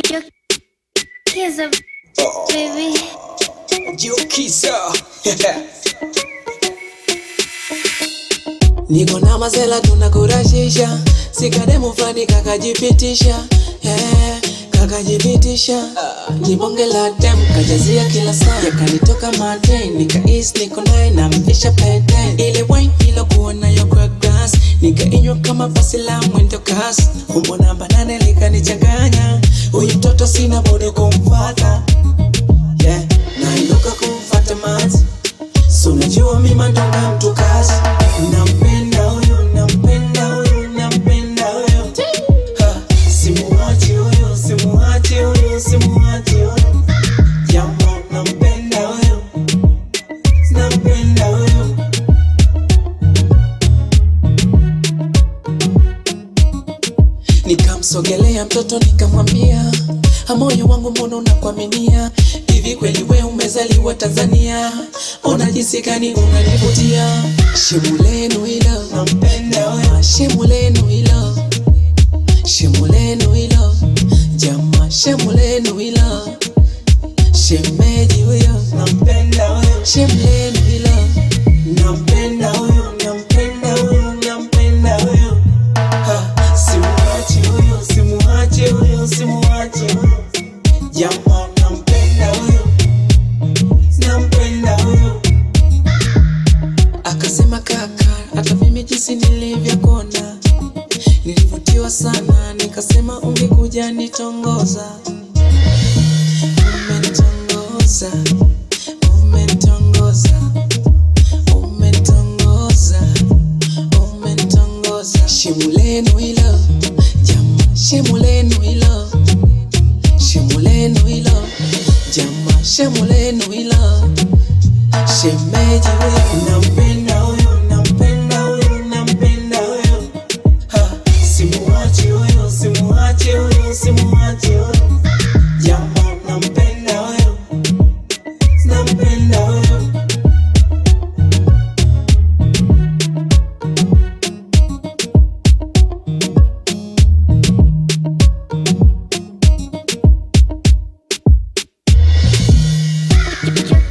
Your kiss a baby. Jukisa Niko na mazela tunakurashisha sikademu fulani kakajipitisha yeah, kakajipitisha ni bonge la dem kajazia kila saa yakanitoka mate nikais niko naye na mvisha pete ile wine ilokuwa nayo kwa glass nikainywa kama basi la mwendo kasi umbo namba nane likanichanganya huyu mtoto sina budi kumfata yeah. nainuka kumfata mazi so unajua mi mandonga mtu kazi nampenda huyo nampenda huyo nampenda huyo Ha, simuachi huyo simuachi huyo simuachi huyo jama nampenda huyo nampenda huyo Nikamsogelea mtoto nikamwambia, moyo wangu mbona unakuaminia hivi? Kweli we umezaliwa Tanzania? Ona jinsi gani unanivutia. Shemu lenu hilo nampenda wewe, shemu lenu hilo, shemu lenu hilo, jamaa, shemu lenu hilo, shemeji huyo nampenda wewe, shemu lenu hilo, nampenda huyo, nampenda huyo, nampenda huyo Ha, simuachi huyo, simuachi huyo, simuachi huyo. Jamaa nampenda huyo, nampenda huyo. Akasema kaka, hata mimi jinsi nilivyokuona nilivutiwa sana, nikasema ungekuja nitongoza. Umenitongoza, umenitongoza, umenitongoza umenitongoza shemu lenu hilo jama shemu lenu hilo shemu lenu hilo jama shemu lenu hilo shemeji huyo nampenda huyo nampenda huyo nampenda huyo Ha, simuachi huyo simuachi huyo simuachi huyo jama nampenda huyo nampenda huyo Your